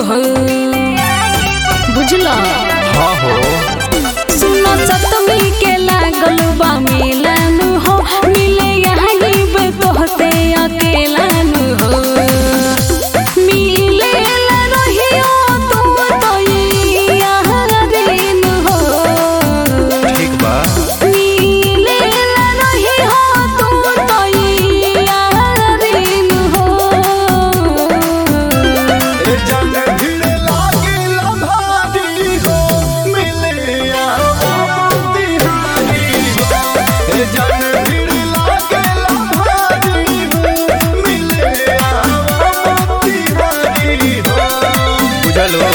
हो बुझला हाँ हो सुनो सतमी के लागल बा मिलन हो मिले यहाँ बे तोहते अकेलन हो मिले ला रहियो तुम तो यहाँ दिन हो ठीक बा मिले ला रहियो तुम तो यहाँ दिन हो ए जन भीड़ लागेला भारी हो मिले आओ तिहारी हो ए जन भीड़ लागेला भारी हो मिले आओ तिहारी हो बुझल हो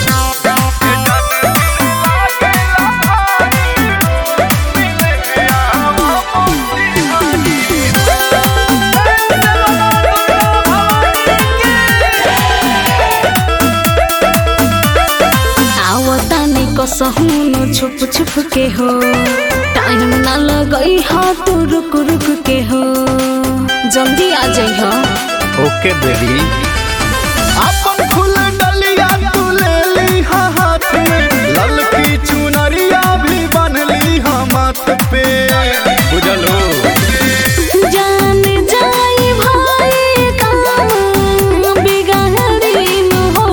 आवतानी कसहुनु छुप छुप के हो टाइम ना लगई हो तू रुक रुक के हो जल्दी आ जाइ हो ओके बेबी अपन फूल डलिया तू ले ली हा हाथ में ललकी चुनरिया भी बनली हा माथ पे बुझल हो जान जाई भाई काम बिगाड़ीन हो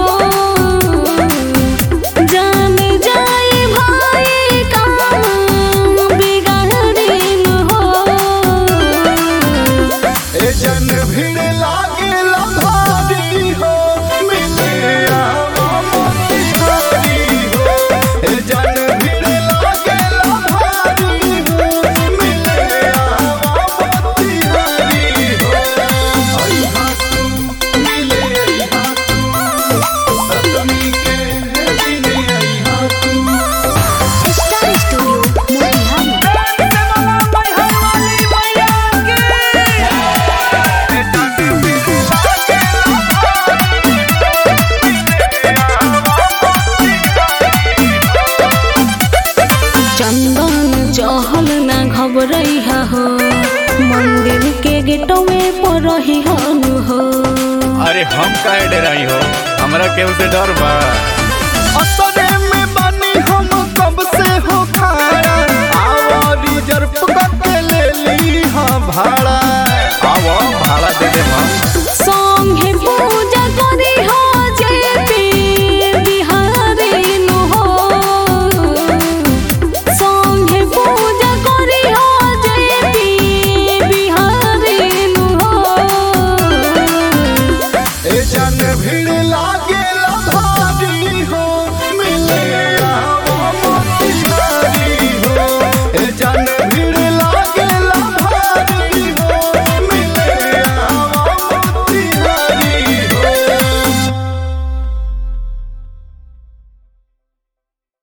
जान जाई भाई काम बिगाड़ीन हो ए जन भीड़ लागेला भारी हो मिले आओ मोतिहारी हो ए जन भीड़ लागेला भारी हो मिले आओ मोतिहारी हो अइहा तू मिले अइहा तू सतमी के दिने अइहा तू स्टार स्टूडियो मोतिहारी चंदन चहल ना घबरई हो मंदिर के गेटों में पड़ही हनु हो अरे हम काहे डराई हो हमरा केहू से डर बा असरे में बनी हम कब से हो